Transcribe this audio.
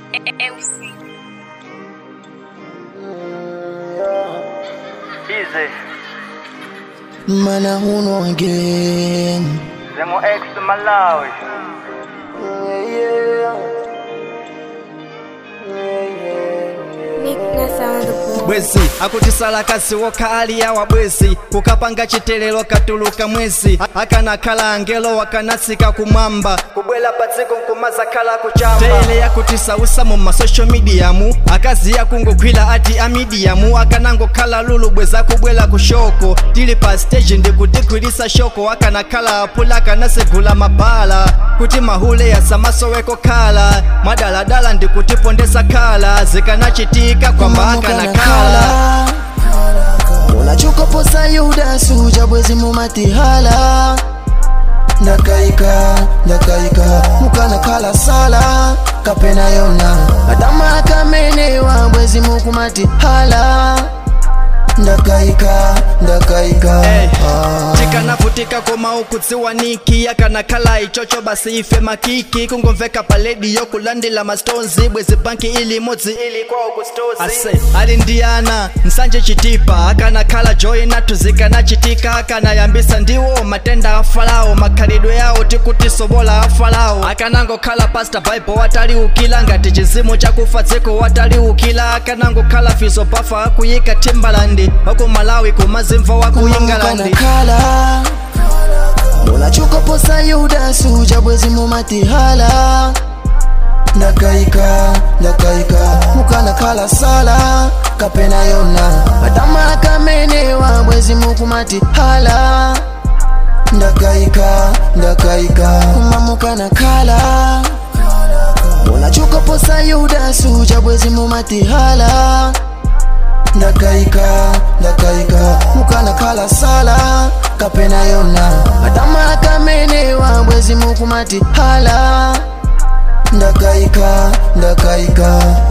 MC. Easy. Mana huno again. Zemo X Malawi. Meekness on the board. bwezi akutisala kasi wokha ali yawa bwezi kukapanga chitelero katuluka mwezi A- akanakhala angelo wakanatsika kumwamba kubwela patsiko nkumazakhala kuchamba tele yakutisausa mu masocial mediamu akazi yakungogwira ati amidiyamu akanangokhala lulu bweza kubwela ku shoko tili pa stage ndikutigwirisa shoko akanakhala apula akanasegula mabala kuti mahule yasamasoweko khala madaladala ndikutipondesa khala zikanachitika kwamba akanakhala unachokoposa yuda suja bwezi mumatihala ndakaika ndakaika mukanakhala sala kapena yona adama akamenewa bwezi mukumatihala ndakaika ndakaika Hey, ah. tikanavutika koma ukudziwaniki akanakhala ichocho basi ife makiki kungomveka pa lediyo kulandila mastonzi bwezi banki ili imodzi ili kwawo kustozi ase ali ndiyana nsanje chitipa akanakhala joyi nathu zikanachitika akanayambisa ndiwo matenda a farao makhalidwe yawo tikuti sobola a farao akanangokhala pasta bible wataliukila ngati chizimu chakufa dziko wataliukila akanangokhala fizo bafa akuyika timbalandi wakumalawi kumazimva wakuyingalandi kanakhala munachokoposa yuda suja bwezi mumatihala ndakaika ndakaika mukanakhala sala kapena yona adama akamenewa bwezi mukumatihala ndakaika ndakaika kuma mukanakhala munachokoposa yuda suja bwezi mumatihala ndakaika ndakaika mukanakhala sala kapena yona adama akamenewa bwezi mukumatihala ndakaika ndakaika